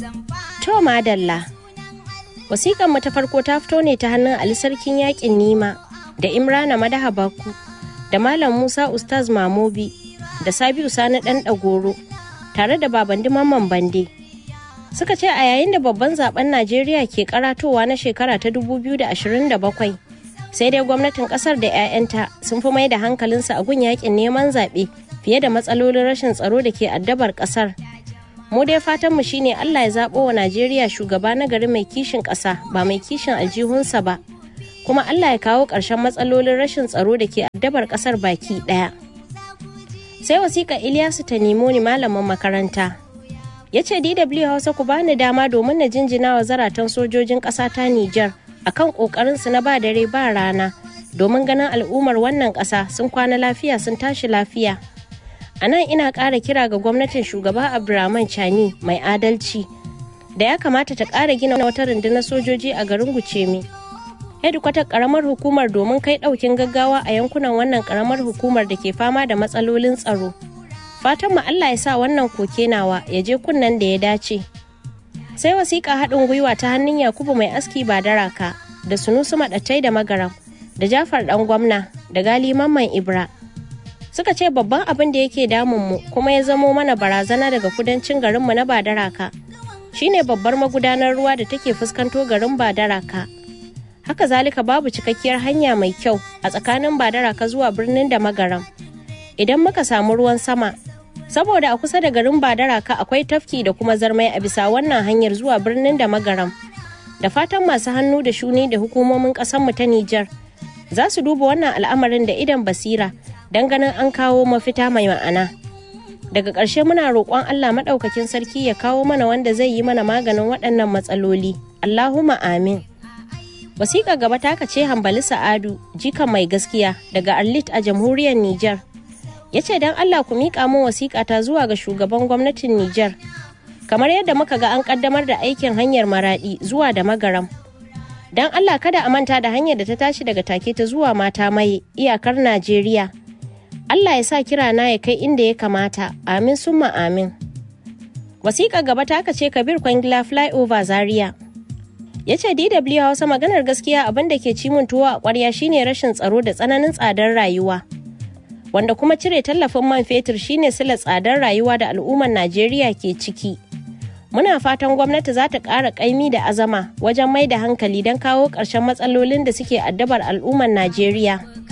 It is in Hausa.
To madalla. Wasiƙan mu ta farko ta fito ne ta hannun Ali Sarkin Yaƙin Nima da Imrana Madaha Baku da Malam Musa Ustaz Mamobi da Sabiu Sani Ɗan Ɗagoro tare da Babandi Mamman Bande. Suka ce a yayin da babban zaben Najeriya ke karatowa na shekara ta 2027 sai dai gwamnatin kasar da 'ya'yanta sun fi mai da hankalinsu a gun yakin neman zaɓe fiye da matsalolin rashin tsaro da ke addabar kasar. mu dai fatanmu shine Allah ya zaɓo wa Najeriya shugaba na gari mai kishin ƙasa ba mai kishin aljihunsa ba kuma Allah ya kawo ƙarshen matsalolin rashin tsaro da ke addabar ƙasar baki ɗaya. Sai wasiƙa Ilyasu ta nemo ni malamin makaranta. Ya ce DW Hausa ku bani dama domin na jinjina wa zaratan sojojin ƙasa ta Nijar akan ƙoƙarinsu na ba dare ba rana domin ganin al'ummar wannan ƙasa sun kwana lafiya sun tashi lafiya. a nan ina ƙara kira ga gwamnatin shugaba abdulrahman chani mai adalci da ya kamata ta ƙara gina wata rundunar sojoji a garin gucemi hedikwatar ƙaramar hukumar domin kai ɗaukin gaggawa a yankunan wannan ƙaramar hukumar da ke fama da matsalolin tsaro fatan mu allah ya sa wannan koke nawa ya je kunnen da ya dace sai wasiƙa haɗin gwiwa ta hannun yakubu mai aski ba daraka da sunusu maɗattai da magaram da jafar ɗan gwamna da gali mamman ibra suka ce babban abin da yake damunmu kuma ya zamo mana barazana daga kudancin garinmu na badaraka shine babbar magudanar ruwa da take fuskanto garin badaraka haka zalika babu cikakkiyar hanya mai kyau a tsakanin badaraka zuwa birnin da magaram idan muka samu ruwan sama saboda a kusa da garin badaraka akwai tafki da kuma zarmai a bisa wannan hanyar zuwa birnin da magaram da fatan masu hannu da shuni da hukumomin ƙasarmu ta nijar za su duba wannan al'amarin da idan basira don ganin an kawo mafita mai ma'ana daga ƙarshe muna roƙon allah maɗaukakin sarki ya kawo mana wanda zai yi mana maganin waɗannan matsaloli allahumma amin wasiƙa gaba taka ce hambali sa'adu jikan mai gaskiya daga arlit a jamhuriyar niger ya ce don allah ku miƙa min wasiƙa ta zuwa ga shugaban gwamnatin niger kamar yadda muka ga an ƙaddamar da aikin hanyar maraɗi zuwa da magaram don allah kada a manta da hanyar da ta tashi daga take ta zuwa mata mai iyakar najeriya Allah ya sa kira na ya kai inda ya kamata, amin summa amin. Wasiƙa gaba ta ce Kabir Kwangila Flyover Zaria. Ya ce DW Hausa maganar gaskiya abin da ke cimin tuwo a ƙwarya shine rashin tsaro da tsananin tsadar rayuwa. Wanda kuma cire tallafin man fetur shine sila tsadar rayuwa da al'ummar Najeriya ke ciki. Muna fatan gwamnati za ta ƙara ƙaimi da azama wajen mai da hankali don kawo ƙarshen matsalolin da suke addabar al'ummar Najeriya.